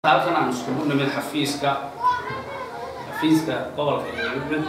halkan aan iskugu nimid xafiiska xafiiska gobolka eegud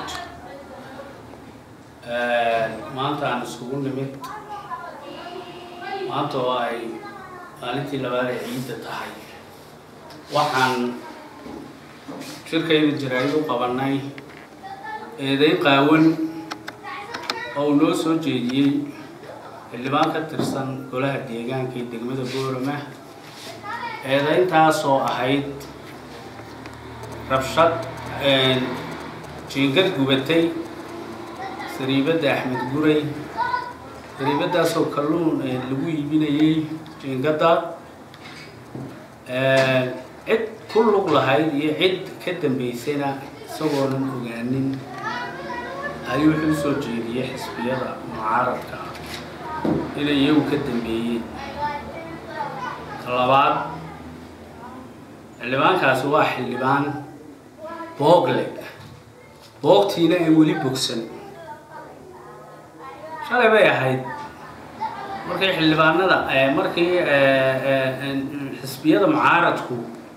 maanta aan iskugu nimid maanta oo ay maalintii labaad ee ciidda tahay waxaan shirkayda jaraa'id u qabanay eeday qaawan oo uu noo soo jeediyey xildhibaan ka tirsan golaha deegaanka ee degmada boorama eedayntaasoo ahayd rabshad jiingad gubatay sariibadda axmed guray sariibadaasoo kalluun lagu iibinayay jiingadda cid ku lug lahayd iyo cid ka dambaysayna isagoonan ogaanin ayuu wuxuu usoo jeediyey xisbiyada mucaaradka inay iyagu ka dambeeyeen labaad xildhibaankaasi waa xildhibaan boogle boogtiina ay weli bogsan shalay bay ahayd markii xildhibaanada markii xisbiyada mucaaradku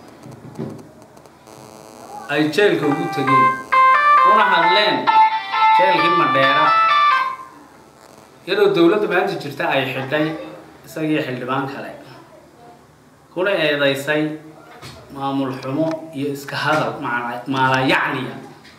ay jeelka ugu tegeen una hadleen jeelkii madheera iyadoo dowladda maanta jirta ay xidhay isagii xildhibaan kale kuna eedaysay maamul xumo iyo iska hadal maalayacniya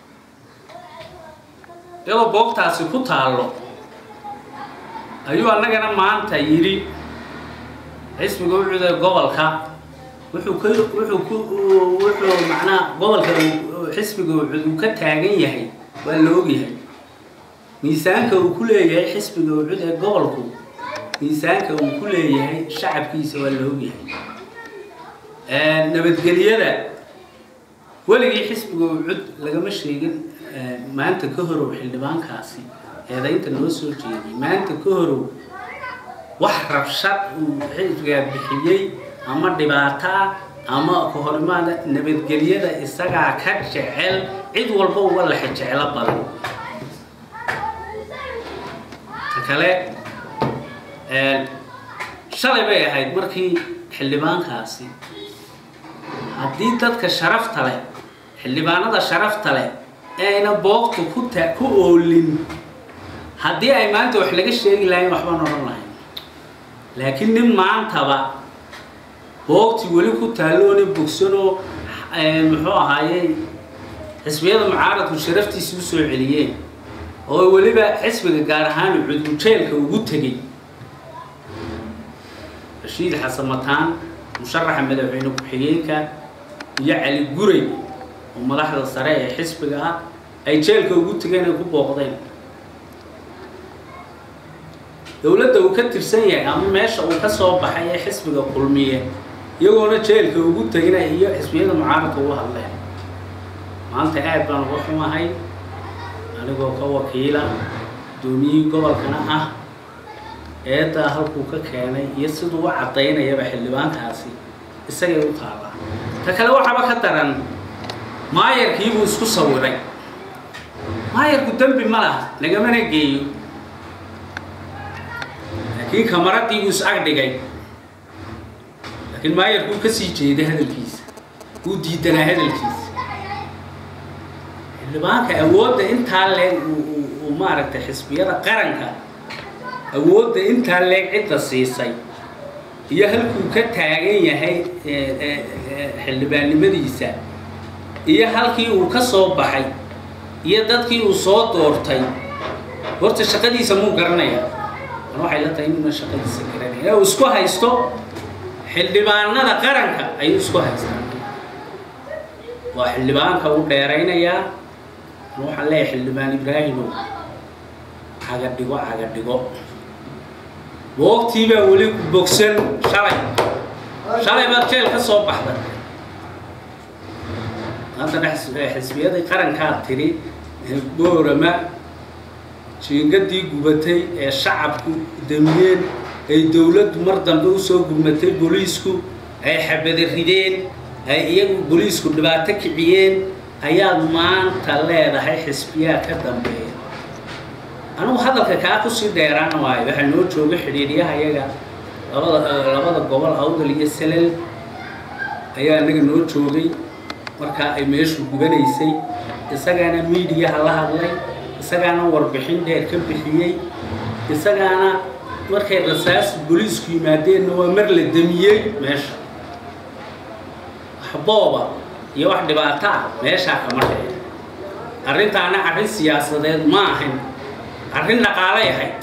iyadoo boogtaasi ku taallo ayuu annagana maanta yidhi xisbiga ucuda gobolka wuxuu ka wuxuu ku wuxuu macnaha gobolka xisbiga ucud uu ka taagan yahay waa la ogyahay miisaanka uu ku leeyahay xisbiga ucud ee gobolku miisaanka uu ku leeyahay shacabkiisa waa la ogyahay nabadgelyada weligii xisbiga ucud lagama sheegin maanta ka horow xildhibaankaasi eedaynta noo soo jeediyay maanta ka horow wax rabshad uu xisbigaa bixiyey ama dhibaato ah ama kahorimaada nabadgelyada isagaa ka jecel cid walba uga lexe jeclo badan kale shalay bay ahayd markii xildhibaankaasi haddii dadka sharafta leh xildhibaanada sharafta leh ee ayna boogtu ku ta ku oolin haddii ay maanta wax laga sheegi lahayn waxbaan odhan lahayn laakiin nin maantaba boogtii weli ku taalloona bogsanoo muxuu ahaayey xisbiyada mucaaradku sharaftiisa u soo celiyeen oo weliba xisbiga gaar ahaan cudujeelka ugu tegey rashiid xasan mataan musharaxa madaxweyne ku-xigeenka iyo cali guray oo madaxda sare ee xisbiga ah ay jeelka ugu tegeen ay ku booqdeen dowladda uu ka tirsan yahay ama meesha uu ka soo baxay ee xisbiga kulmiye iyagoona jeelka ugu tegina iyo xisbiyada mucaaradka uga hadleen maanta aad baan uga xumahay anigoo ka wakiila gudoomiyihii gobolkana ah eeddaa halkuu ka keenay iyo siduu u caddaynayaba xildhibaankaasi isagay u taallaa ta kale waxaaba ka daran maayarkiibuu isku sawiray maayarku dembi ma laha lagamana geeyo laakiin kamaraddiibuu is ag dhigay laakiin maayarkuu ka sii jeeday hadalkiisa wuu diidanaa hadalkiisa xildhibaanka awoodda intaa leeg uu maaragtay xisbiyada qaranka awoodda intaa leeg cidda siisay iyo halkuu ka taagan yahay xildhibaannimadiisa iyo halkii uu ka soo baxay iyo dadkii uu soo doortay horta shaqadiisa muu garanaya an waxay la tahay inuuna shaqadiisa garanaya uu isku haysto xildhibaanada qaranka ayuu isku haystaa waa xildhibaanka uu dheeraynayaa an waxaan leeyahay xildhibaan ibraahimow caga dhigo caga dhigo boogtii baa weli bogsan shalay shalay baad jeel ka soo baxday maanta xisbiyadii qarankaa tiri boorama jiingadii gubatay ee shacabku damiyeen ay dowladdu mar dambe usoo gurmatay booliisku ay xabada rideen ay iyagu booliisku dhibaato kiciyeen ayaad maanta leedahay xisbiyaa ka dambeeya anugu hadalka kaa kusii dheeraan waayo waxaa noo jooga xidhiidhyaha iyaga labada labada gobol awdal iyo salel ayaa anaga noo joogay markaa ay meeshu gubanaysay isagaana miidiyaha la hadlay isagaana warbixin dheer ka bixiyey isagaana markay rasaas booliisku yimaadeenna waa mar la damiyey meesha wax booba iyo wax dhibaato ah meeshaa kama dhece arrintaana arrin siyaasadeed ma ahayn arrin dhaqaalay ahayd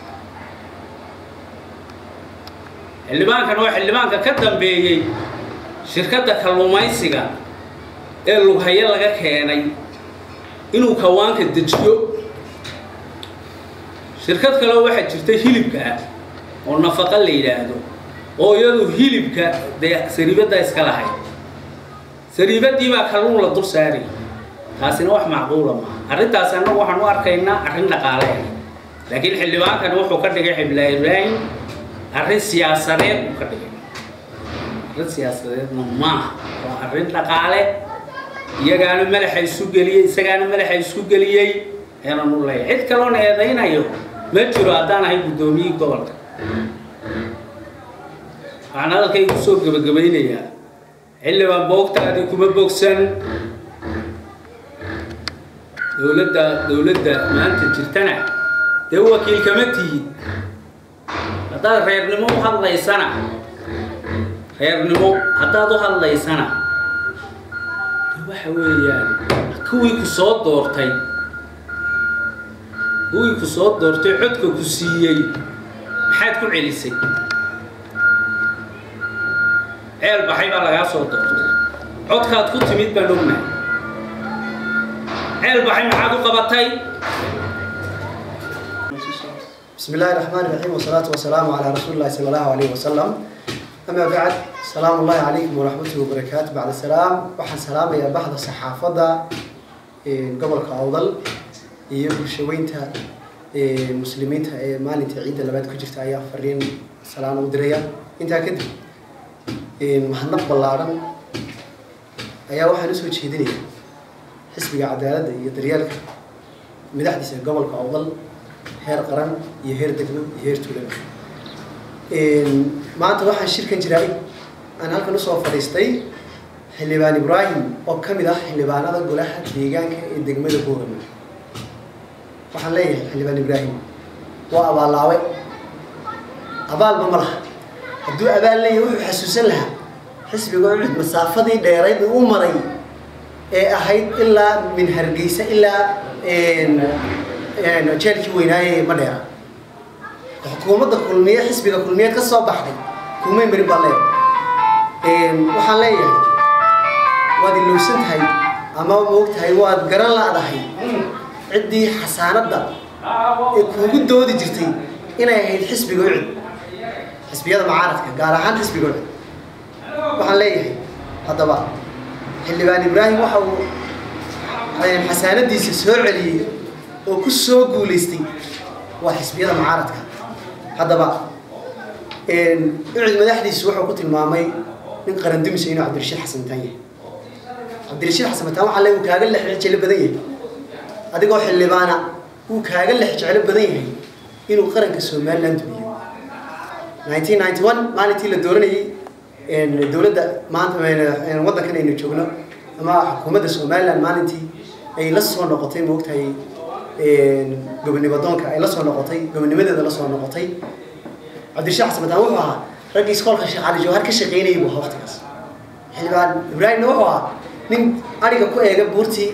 xildhibaankan waa xildhibaanka ka dambeeyey shirkadda kalluumaysiga ee lughayo laga keenay inuu kawaanka dejiyo shirkad kaleo waxaa jirta hilibka ah oo nafaqa la yidhaahdo oo iyadu hilibka dee sariibadda iska lahayd sariibaddii baa kalluun la dul saarayy taasina wax macquula maaha arrintaas annagu waxaan u arkaynaa arrin dhaqaale ah laakiin xildhibaankani wuxuu ka dhigay xibla ibraahim arrin siyaasadeed uu ka dhigay arrin siyaasadeedna maaha waa arrin dhaqaale iyagaana madaxa isu geliyey isagaana madaxa isku geliyey ayaanan u leeyahay cid kaloon eedaynayo ma jiro haddaan ahay guddoomiyii gobolka waxaan hadalkaygu soo gebagabaynayaa xildhibaan boogtaadii kuma bogsan dowladda dowladda maanta jirtana dee wakiil kama tihid haddaad reernimo u hadlaysana reernimo haddaad u hadlaysana de waxa weeyaan kuwii ku soo doortay kuwii ku soo doortay codka ku siiyey maxaad ku celisay ceel baxay baa lagaa soo doortay codkaad ku timid baan ognahay ceel baxay maxaad u qabatay بسم الله الرحمن الرحيم والصلاة والسلام على رسول الله صلى الله عليه وسلم أما بعد سلام الله عليكم ورحمته وبركاته بعد السلام وحن سلام يا بعض الصحافة قبل كأوضل يبقى شوينتا مسلمين ما نت عيد اللي بعد كجفت أيام فرين سلام ودريا أنت أكيد محنق بلارن أيا واحد نسوي شيدني حسب عدالة يدريالك مدحدث قبل كأوضل heer qaran iyo heer degmo iyo heer tuulaba maanta waxaan shirkan jiray aan halkan usoo fadhiistay xildhibaan ibraahim oo ka mid ah xildhibaanada golaha deegaanka ee degmada boorama waxaan leeyahay xildhibaan ibraahim waa abaallaawe abaalba ma laha hadduu abaal leeyahay wuxuu xasuusan lahaa xisbiga ucud masaafadii dheerayd uu maray ee ahayd ilaa min hargeysa ilaa jeelkii weynaaye ma dheera xukuumadda kulmiye xisbiga kulmiyeed ka soo baxday kumay marin baa leeyahay waxaan leeyahay waad ilowsan tahay ama moog tahay waad garan la-dahay ciddii xasaanadda ee kuugu doodi jirtay inay ahayd xisbiga ucud xisbiyada macaaradka gaar ahaan xisbiga ucud waxaan leeyahay haddaba xildhibaan ibraahim waxa uu xasaanadiisa soo celiyey oo ku soo guulaystay waa xisbiyada mucaaradka haddaba ucud madaxdiisu wuxuu ku tilmaamay nin qarandumise inuu cabdirashiid xasan mataan yahay cabdirashiid xasan mataan waxaa le uu kaaga lex jeclo badan yahay adigoo xildhibaana wuu kaaga lex jeclo badan yahay inuu qaranka somaliland dumiyo nineteen ninety one maalintii la dooranayay dowladda maanta waddankan aynu joogno ama xukuumadda somaliland maalintii ay la soo noqotay moogtahay gobonimo doonka ay la soo noqotay gobonimadeeda la soo noqotay cabdirashiid xasan mataan wuxuu ahaa raggii iskoolka sheekh cali jawhar ka shaqaynayay buu ahaa waqtigaas xildhibaan ibraahimna wuxuu ahaa nin ariga ku eega buurtii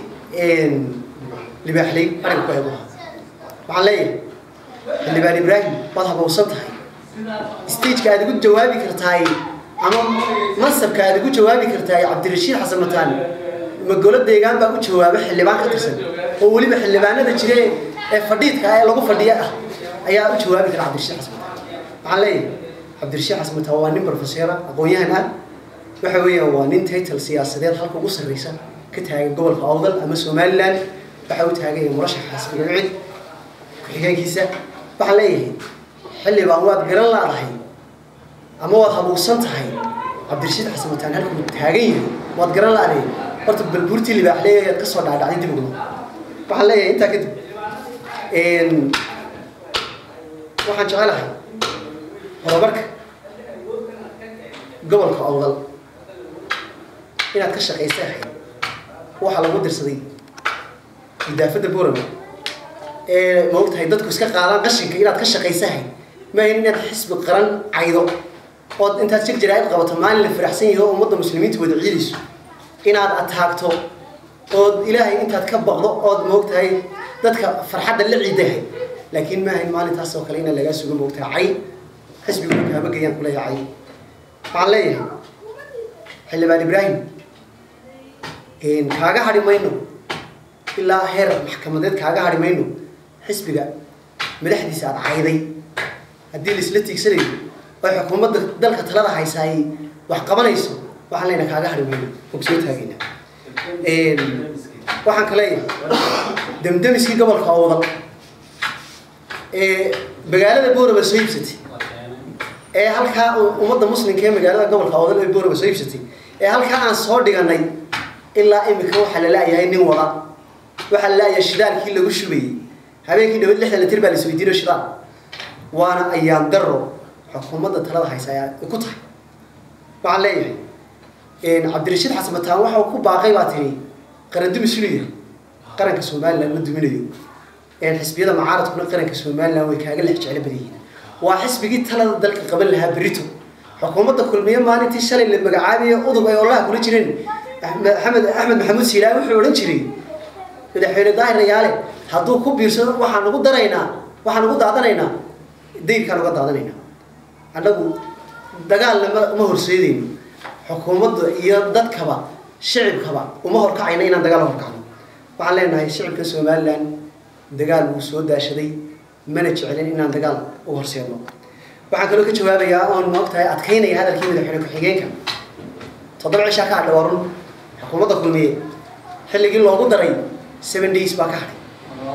libaaxley ariga ku eega ahaa waxaan leeyahay xildhibaan ibraahim waad habowsan tahay stageka aad ugu jawaabi kartaay ama mansabka aad ugu jawaabi kartaay cabdirashiid xasan mataan magolo deegaan baa u jawaaba xildhibaan ka tirsan oo weliba xildhibaanada jire ee fadhiidka ee lagu fadhiya ah ayaa u jawaabi kara cabdirashiid xasan mataan waxaan leeyahay cabdirashiid xasan mataan waa nin profesora aqoon-yahan ah waxa weeyaan waa nin title siyaasadeed halka ugu sarreysa ka taagan gobolka awdal ama somaliland waxa u taaganya murashaxa xisbiga ucid ku-xigeenkiisa waxaan leeyahay xildhibaan waad garan laadahay ama waad habuusan tahay cabdirashiid xasan mataan halkuu taagan yahay waad garan laadahay horta balbuurtii libaaxleey ayaad ka soo dhaadhacday dib ugu waxaan leeyahay intaa kadib waxaan jecelahay horumarka gobolka awdal inaad ka shaqaysa ahayd waxaa lagu dirsaday idaafadda borama ee maogtahay dadku iska qaadaan qashinka inaad ka shaqaysa ahayd maahan inaad xisbi qaran caydo ood intaad jir jaraa'id qabato maalin la faraxsan yahay oo ummadda muslimiinta wada ciidayso inaad ataagto ood ilaahay intaad ka baqdo ood maogtahay dadka farxadda la ciidahay laakiin maahayn maalintaas oo kale inaan lagaa sugo maogtahay cay xisbigu kaama geeyaan kuleeyahay cay waxaan leeyahay xildhibaan ibraahim kaaga hadhi mayno ilaa heer maxkamadeed kaaga hadhi mayno xisbiga madaxdiisa aada cayday haddii laisla tiigsanayo oo xukuumadda dalka talada haysaay wax qabanayso waxaan leenahay kaaga hadhi mayno oo kusoo taagayna waxaan ka leeyahay demdemiskii gobolka owdal ee magaalada booraba soo iibsatay ee halkaa ummadda muslimka ee magaalada gobolka owdal ee booraba soo iibsatay ee halkaa aan soo dhiganay ilaa imika waxaa la laayahay nin wada waxaa la laayahay shidaalkii lagu shubayey habeenkii dhawad lixdan litir baa la isweydiino shidaal waana ayaan daro xukuumadda talada haysa ayaa ku tahay waxaan leeyahay cabdirashiid xasan bataan waxa uu ku baaqay baa tiri qaran dumis inuu yahay qaranka somaliland la duminayo xisbiyada mucaaradkuna qaranka somaliland way kaaga lex jeclo badan yihiin waa xisbigii talada dalka qaban lahaa berito xukuumadda kulmiye maalintii shalay la magacaabiye udub ay olaha kula jireen axmed axmed maxamuud siilaahi wuxuu odhan jiray madaxweyne daahir rayaale hadduu ku biirsado waxaan ugu daraynaa waxaan ugu daadanaynaa dayrkaan uga daadanaynaa annagu dagaalna ma ma horseedayno xukuumadda iyo dadkaba shicibkaba uma horkacayno inaan dagaal horkacno waxaan leenahay shicibka somaliland dagaal wuu soo daashaday mana jecelin inaan dagaal u horseedno waxaan kaloo ka jawaabayaa oon maogtahay adkaynaya hadalkii madaxweyne ku-xigeenka toddoba cishaa ka hadhay waa run xukuumadda kulmiye xilligii loogu daray seven days baa ka hadhay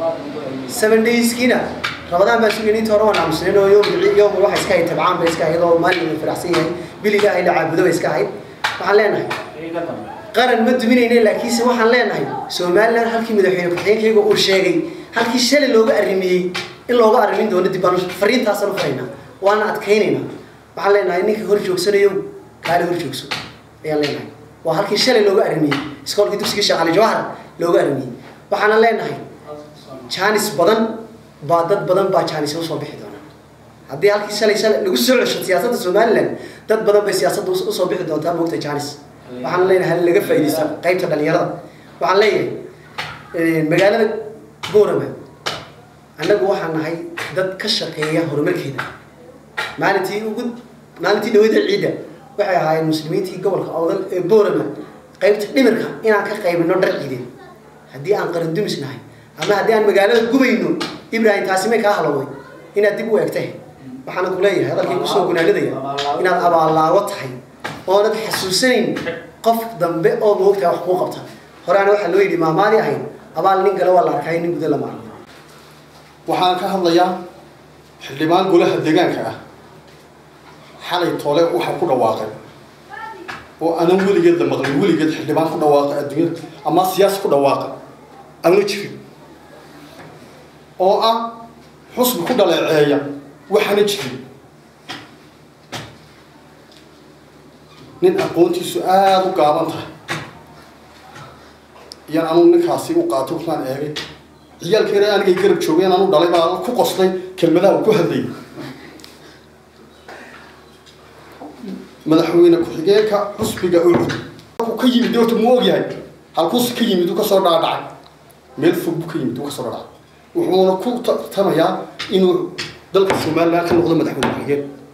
seven dayskiina rabadaan baa sugayna inta hore waan aamusnayn oo yom yom waxa iska ahayd tabcaan bay iska ahayd oo maalin la faraxsan yahay biliga ahay la caabudo bay iska ahayd waxaan leenahay qaran ma duminayne laakiinse waxaan leenahay somaliland halkii madaxweyne ku-xigeenkayga uu sheegay halkii shalay looga arrimiyey in looga arrimin doono dib baan fariintaasaan u faraynaa waana adkaynaynaa waxaan leenahay ninka hor joogsanayo kaale hor joogso ayaan leenahay waa halkii shalay looga arrimiyey iskoolkii dugsigii sheekh cali jawahar looga arrimiyey waxaana leenahay jaanis badan baa dad badan baa jaanis usoo bixi doona haddii halkii shalay shalay lagu soo cesho siyaasadda somaliland dad badan bay siyaasadda usoo bixi doontaa moogta jaanis waxaan leenahay hal laga faa'iidaysta qaybta dhalinyarada waxaan leeyahay magaalada boorama annagu waxaan nahay dad ka shaqeeya horumarkeeda maalintii ugu maalintii dhawada ciidda waxay ahaayeen muslimiintii gobolka awdal ee boorama qaybta dhimirka inaan ka qaybino dhar ciideed haddii aan qaran dumis nahay ama haddii aan magaalada gubayno ibrahim taasi may kaa halowday inaad dib u eegtay waxaana ku leeyahay hadalkii kusoo gunaanadaya inaad abaallaago tahay oonad xasuusanayn qof dambe oo moogtaa wax kuu qabta horeana waxaa loo yidhi maamaadi ahayn abaal nin gale waa la arkay nin guda lama arko waxaan ka hadlayaa xildhibaan golaha deegaanka ah xalay tole waxa ku dhawaaqay oo aanan weligeed la maqlin weligeed xildhibaan ku dhawaaqa adduunyada ama siyaasi ku dhawaaqa aanu jirin oo ah xusbi ku dhaleeceeya waxaana jirin nin aqoontiisu aada u gaaban tahay iyan anuu ninkaasi u qaatay waxaan eegay ciyaalkeena anigay garab joogeen anu dhalay baa ku qoslay kelmadaha uu ku hadlayay madaxweyne ku-xigeenka xusbiga ucud halkuu ka yimid horta muu ogyahay halkuusi ka yimid uu kasoo dhaadhacay meel fog buu ka yimid uu kasoo dhaadhacay wuxuuna ku tartamayaa inuu dalka somaliland ka noqdo madaxweyne ku-xigeen